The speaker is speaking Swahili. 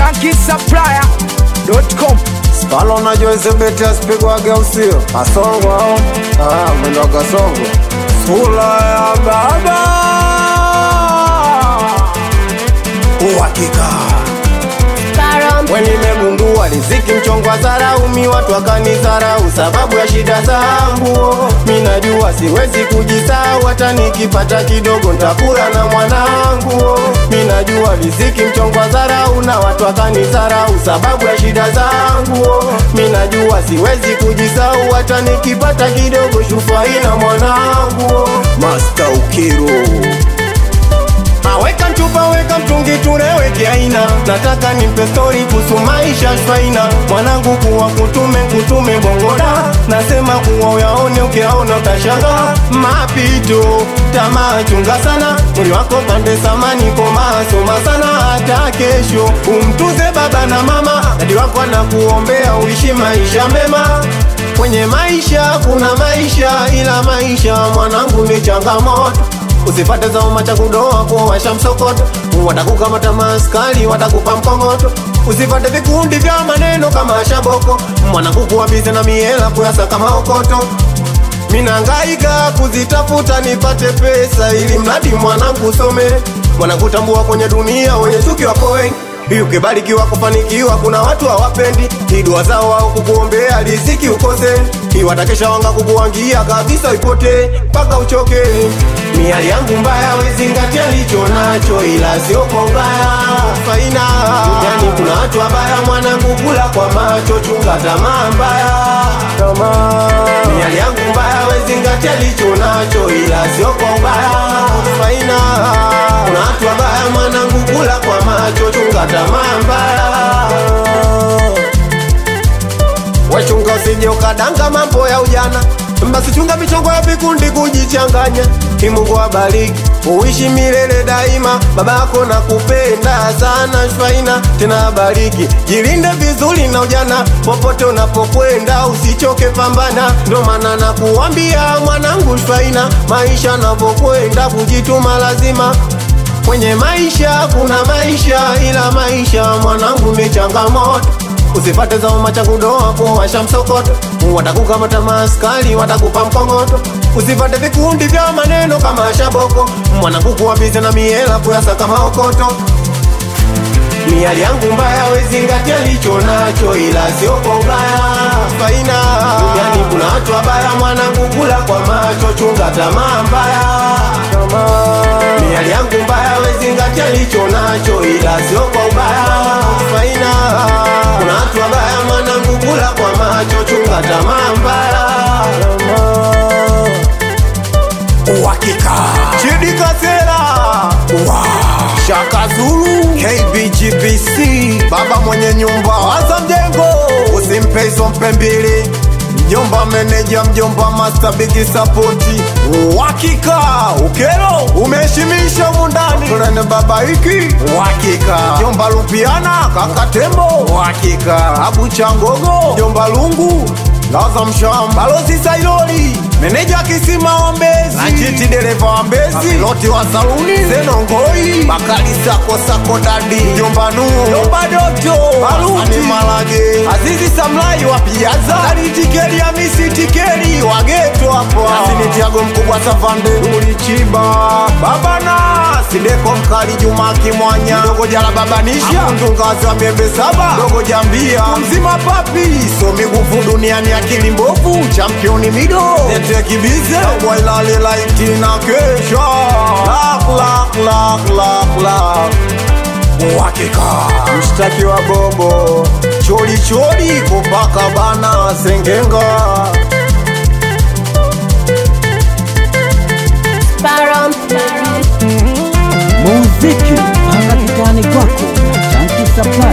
shankisupplier.com Spalo na Joyce beti asipigwage usio Asongo au ah, mwendo wa kasongo Sula ya baba Uhakika we nimegundua riziki mchongwa zaraumi watu wakanizarau sababu ya shida zangu minajua siwezi kujisahau hata nikipata kidogo ntakula na mwanangu minajua riziki mchongwa zarau na watu wakanizarau sababu ya shida zangu minajua siwezi kujisahau hata nikipata kidogo shufai na mwanangu Master Ukiro Aweka mchupa weka mtungi tureweke aina nataka nimpe stori kuhusu maisha shwaina mwanangu kuwa kutume kutume bongoda nasema kuwa uyaone ukiaona utashanga mapito tamaa chunga sana mwili wako pande samani komaa soma sana hata kesho umtuze baba na mama dadi wako anakuombea uishi maisha mema kwenye maisha kuna maisha ila maisha mwanangu ni changamoto usipate zauma cha kudoa kuwasha msokoto watakukamata maskari watakupa mkongoto usipate vikundi vya maneno kama shaboko mwanangu kuwabize na miela kuyasaka maokoto minangaika kuzitafuta nipate pesa ili mradi mwanangu some mwanangu tambua kwenye dunia wenye chuki wako wengi hii ukibarikiwa kufanikiwa kuna watu hawapendi hii dua zao au kukuombea riziki ukose hii watakesha wanga kukuangia kabisa ipote mpaka uchoke miali yangu mbaya wezingatia licho nacho ila sio kwa ubaya faina yani kuna watu wabaya mwanangu kula kwa macho chunga tamaa mbaya miali yangu mbaya wezingatia licho nacho ila sio kwa ubaya faina kuna watu wabaya mwanangu kula kwa macho chunga tamaa mbaya wechunga usije ukadanga mambo ya ujana basi chunga michongo ya vikundi kujichanganya imungu abariki uishi milele daima baba yako na kupenda sana shwaina tena abariki jilinde vizuri na ujana popote unapokwenda usichoke pambana ndo maana nakuambia mwanangu shwaina maisha napokwenda kujituma lazima kwenye maisha kuna maisha ila maisha mwanangu ni changamoto usipate zauma cha kudoa kuwasha msokoto watakukamata maskari watakupa mkongoto usipate vikundi vya maneno kama shaboko mwanangu kuwabize na miela kuyasaka maokoto miali yangu mbaya wezingatia licho nacho ila sio kwa ubaya faina yani kuna watu wabaya mwanangu kula kwa macho chunga tamaa mbaya miali yangu mbaya wezingatia licho nacho ila sio kwa ubaya faina kuna watu wabaya mwanangu kula kwa macho chunga tamaa mbaya uhakika chidi kasera wow. shaka zulu kbgbc baba mwenye nyumba waza mjengo usimpe hizo mpe mbili mjomba meneja mjomba master bigi sapoti uhakika ukero umeheshimisha mundani turene baba hiki uhakika mjomba lupiana kakatembo uhakika abu changogo mjomba lungu laza msham balozi sailoli meneja kisima wa mbezi achiti dereva wa mbezi loti wa saluni zenongoi bakali sako sako dadi mjomba nuu mjomba doto baluti malage azizi samlai wa piaza alitikeli ya misi tikeli wa geto hapo asinitiago mkubwa savande ulichiba babana sideko mkali juma kimwanya dogo jala babanisha mtungazi wa miembe saba dogo jambia mzima papi somi nguvu duniani akili mbovu championi mido nete kibize wailali laiti na kesha lak lak lak lak lak uhakika mshtaki wa bobo choli choli kopaka bana sengenga muziki mpaka kitani kwako na Shanky Supply.